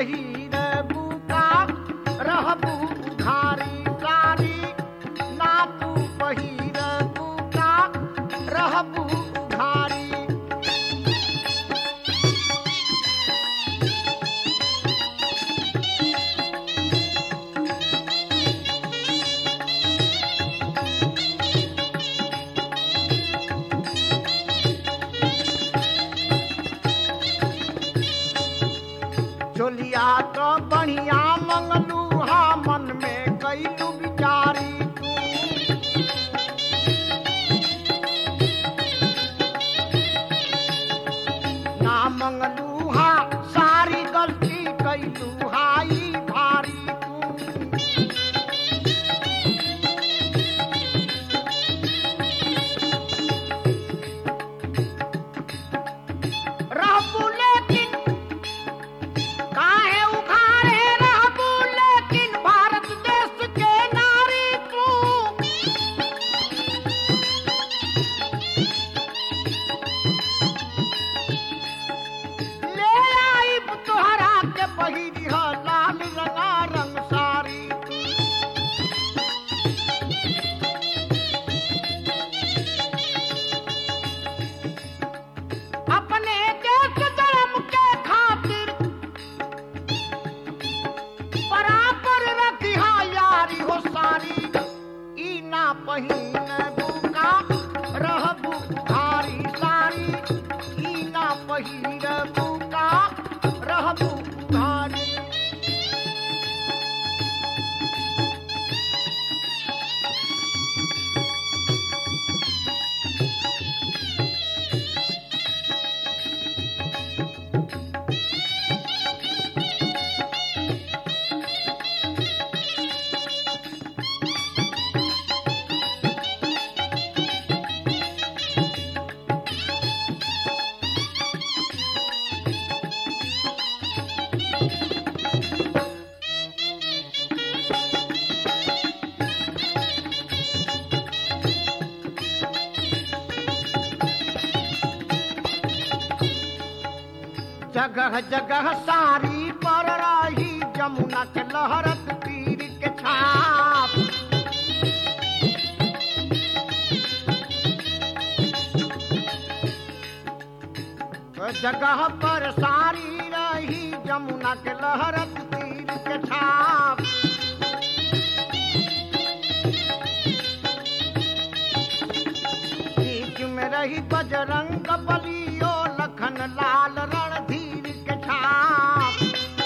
पहिर बुका रहबू उघारी सारी ना तू पहिर बुका रहबू उघारी चोलिया तो बढ़िया मंगलू हा मन में कैलू बिचारी तू ना मंगलू हा सारी गलती कैलू हाई भारी तू रहबू लेकिन काहे उखाड़े रहबू लेकिन भारत देश के नारी तू ले आई तोहरा के पहिरी ह लाल रंगा रंग सारी अपने देश धर्म के खातिर बराबर रखिहा यारी हो सारी ई ना पहिन बुका रहबू भारी सारी ई ना पहिन बुका रहबू भारी जगह जगह सारी पर रही जमुना के लहरत तीर के छाप जगह पर सारी रही जमुना के लहरत तीर के छाप बीच में रही बजरंग बलियो लखन लाल रणधीर के छाप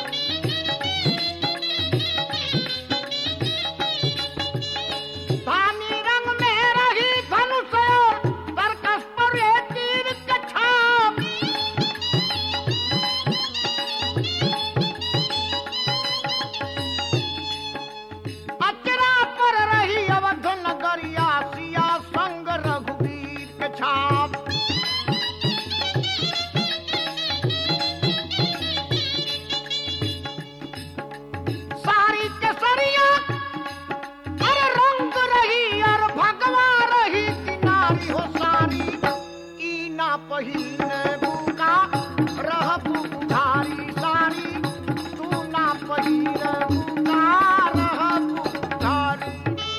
धानी रंग में रही धनुष और तरकस पर ये तीर के छाप अचरा पर रही अवध नगरिया सिया संग रघुवीर के छाप सारी केसरिया अरे रंग रही और भगवा रही किनारी हो सारी ई ना पहिन बुका रहबू उधारी सारी तू ना पहिन बुका रहबू उधारी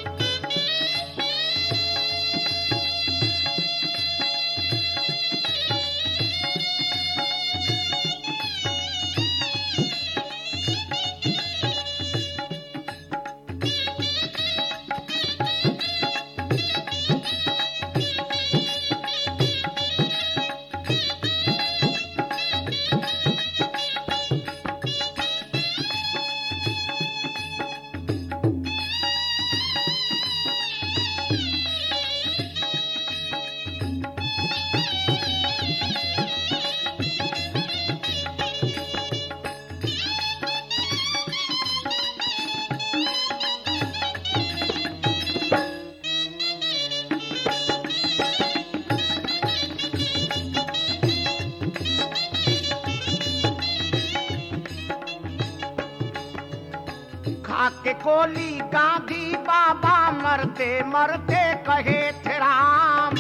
खाके कोली गांधी बाबा मरते मरते कहे थे राम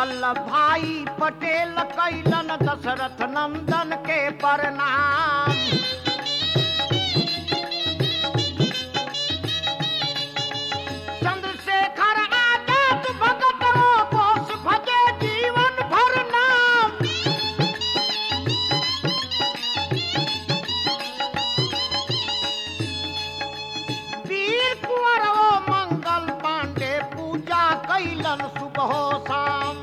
वल्लभ भाई पटेल कैलन दशरथ नंदन के प्रणाम चंद्रशेखर आजाद भगत रो बोस भजे जीवन भर नाम वीर कुंवर ओ मंगल पांडे पूजा कैलन सुबह शाम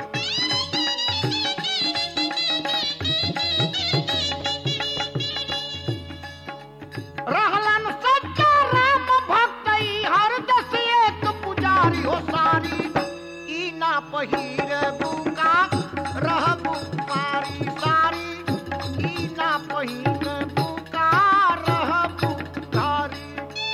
रहलन सच्चा राम भक्त ई हर दस एक पुजारी हो सारी ई ना पहिर बुका रहबु पारी सारी ई ना पहिर बुका रहबु धारी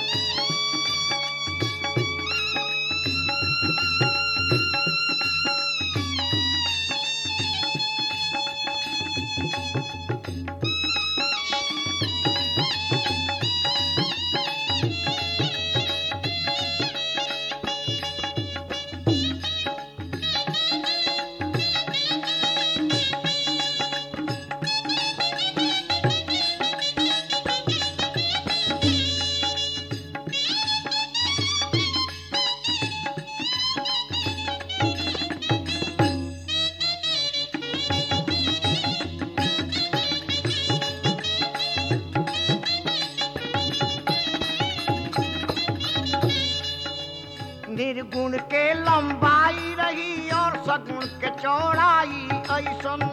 निर्गुण के लंबाई रही और सगुण के चौड़ाई ऐसन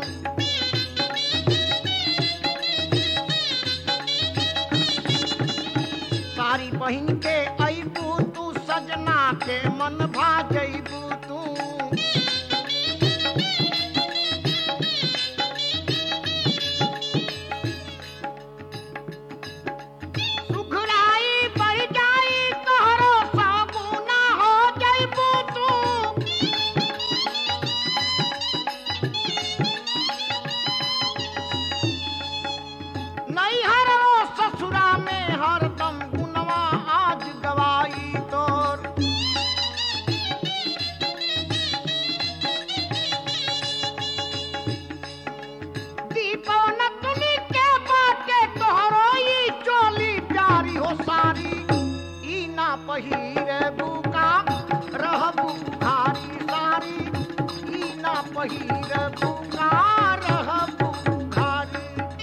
सारी बहिन के अबू तू सजना के मन भा जईबू तू सुखराई बढ़ जाई तोहरो साबुना हो जईबू तू नैहर ओ ससुरा में हरदम गुनवा आज गवाई तोर दीपवन तुनी के बाटे तोहरो ई चोली प्यारी हो सारी ई ना पहिरे बुका रहबु भारी सारी ई ना पहिरे बुका रहबु भारी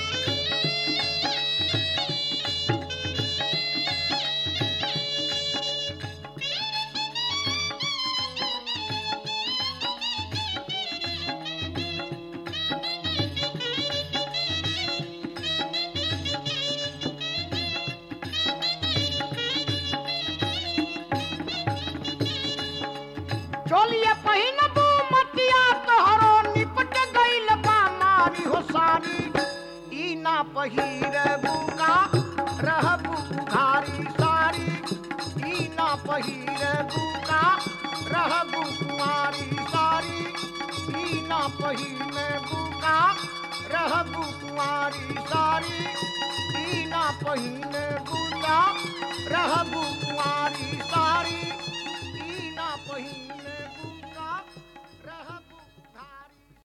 चोलिए पहिनबू मतिया तोहरो निपट गइल बा मारी हो सारी ई ना पहिरबू का रहबू बुघारी सारी ई ना पहिरबू का रहबू कुंवारी सारी ई ना पहिनबू का रहबू कुंवारी सारी ई ना पहिनबू का रहबू कुंवारी सारी ई ना पहिन